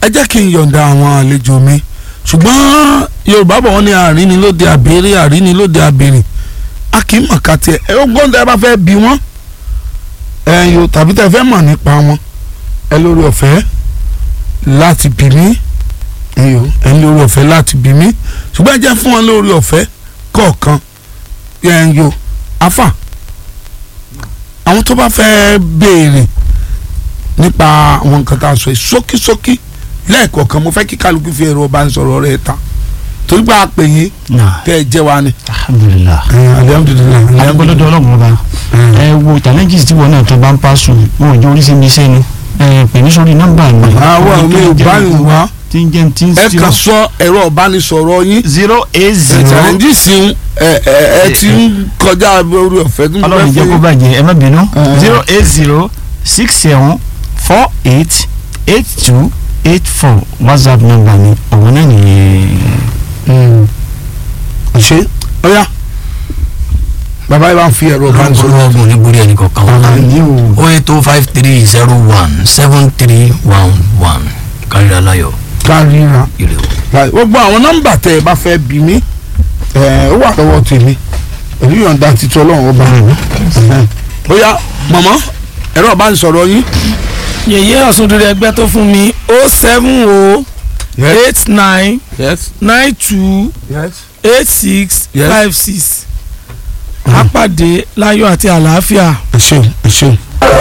ẹ jẹ́ kí n yọ̀ǹda àwọn àlejò mi ṣùgbọ́n yorùbá bọ̀ wọ́n ní àrínilóde àbèrè àrínilóde àbèrè a kì í mọ̀ ká tiẹ̀ ẹ ó gbọ́n tẹ́ ẹ bá fẹ́ bí wọ́n ẹ yóò tàbí tẹ́ ẹ fẹ́ mọ̀ nípa wọn ẹ lórí ọ̀fẹ́ láti bí mí ẹ yóò ẹ lórí ọ̀fẹ́ láti bí mí ṣùgbọ́n ẹ jẹ́ fún wọn lórí ọ̀fẹ́ kọ̀ọ̀kan ẹ yóò afa àwọn tó bá fẹ́ béèrè nípa àwọn nǹkan tá a sọ yìí ṣókíṣókí lẹ́ẹ̀kọ̀ọ̀kan mo fẹ́ kí kálukú fi ẹ̀rọ ìbánisọ̀rọ̀ rẹ̀ ta torí pé a pè yín náà tẹ́ ẹ jẹ́ wa ni. alhamdulilah alihamudulilayi agbọ́dọ̀dọ̀ ọlọ́run ọba ẹ wo challenges tí wọn náà tó bá ń pàṣẹ wọn ò jẹ́ oríṣi mi sẹ́ni ẹ pè mí sórí nọ́mbà mi. àwọn mi ò bá yín wá tí ń jẹ́ tí ń ẹ kàn sọ ẹ̀rọ ìbánisọ̀rọ̀ yín zero eight zero challenge sí ẹ ẹ ẹ ti ń kọjá orí ọ̀fẹ́ tó ń ọlọ́run fẹ́ jẹ́ kó fún yín. bàjẹ́ ẹ má bínú Eh. zero eight zero six seven four eight eight two eight four whatsapp number mi ọ̀wọ́n náà nìyẹn. ṣe ọ̀ya bàbá yìí bá ń fi ẹ̀rọ ìbánisọ̀rọ̀ ọlọ́run ọgbọ̀n ní borí ẹnì kọ̀ọ̀kan wọn. àmì o o eight two five three zero one seven three one one kárí aláyọ̀ káríra ire o. Right, gbogbo àwọn nọ́mbà tẹ ẹ bá fẹ́ bí mi ẹ ó wà lọ́wọ́ tèmi pẹ̀lú yọ̀ǹda títí ọlọ́run ọba ó yá mọ̀mọ́ ẹ̀rọ ìbánisọ̀rọ̀ yín. yèyé ọ̀sùndúrẹ́ ẹgbẹ́ tó fún mi o seven o eight nine yes nine two yes. eight six Yes. five six àpàdé láyọ̀ àti àlàáfíà ẹ ṣeun ẹ ṣeun